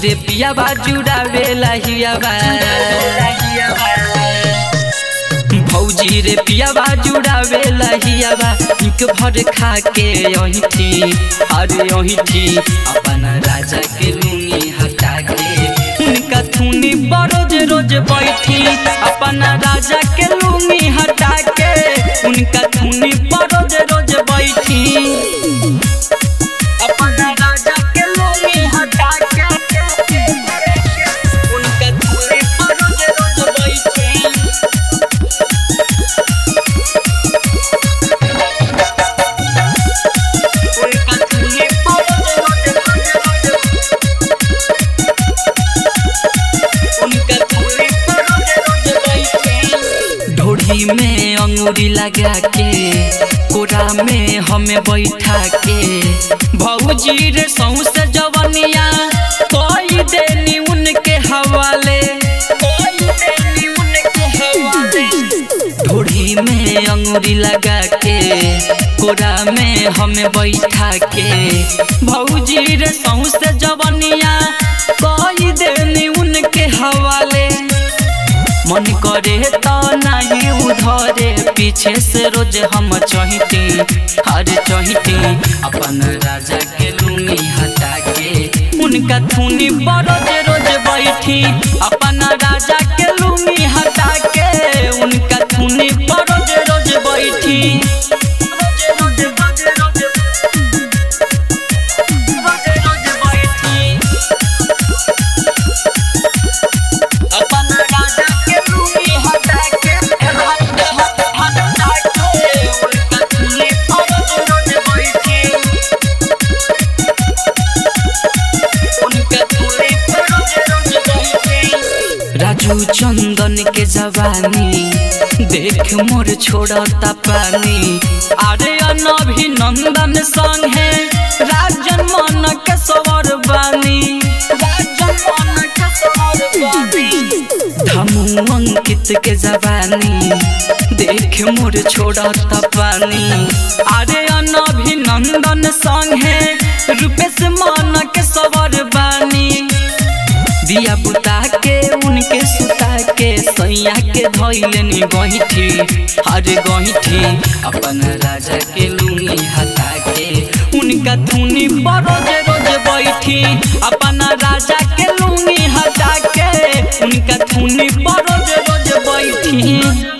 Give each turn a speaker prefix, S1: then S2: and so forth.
S1: रे पियाबा जुड़ावे लहियाबा भौजी रे पियाबा जुड़ावे लहियाबा इक भर खा के यही थी अरे यही थी अपन राजा के लूंगी हटा के उनका थूनी बरोज रोज बैठी अपन राजा के लूंगी हटा के उनका थूनी बरोज रोज बैठी अपन राजा के लूंगी हटा के उनका थूनी बरोज रोज बैठी उनका थूनी बरोज रोज उनका थूनी बरोज रोज बैठी ढोढ़ी में अंगूरी लगा के कोरा में हमें बैठा के भौजी रे सौसे जवनिया कोई देनी उनके हवाले कोई देनी उनके हवाले ढोढ़ी में अंगूरी लगा के कोरा में हमें बैठा के भौजी रे सौसे जवनिया कोई देनी उनके हवाले मन करे तो नहीं उधरे पीछे से रोज हम चहिती हर चहिती अपन राजा के लूंगी हटा के उनका थूनी बरोज रोज बैठी अपन राजा के लूंगी हटा के उनका थूनी बरोज रोज बैठी रोज रोज रोज रोज रोज बैठी अपन राजा के लूंगी हटा के हट हट हटा के उनका थूनी बरोज रोज बैठी उनका थूनी बरोज रोज बैठी राजू चंदन के जवानी देख मोर छोड़ता पानी अरे अभिनंदन संग है राजन मन के सवर बानी राजन मन के सवर बानी धमू अंकित के जवानी देख मोर छोड़ता पानी अरे अभिनंदन संग है रूपेश मन के सवर बानी दिया बुता के उनके सुता के सैया के धैलनी गहिठी हरे गहिठी अपन राजा के लूंगी हटा के उनका धुनी बरोज रोज बैठी अपन राजा के लूंगी हटा के उनका धुनी बरोज रोज बैठी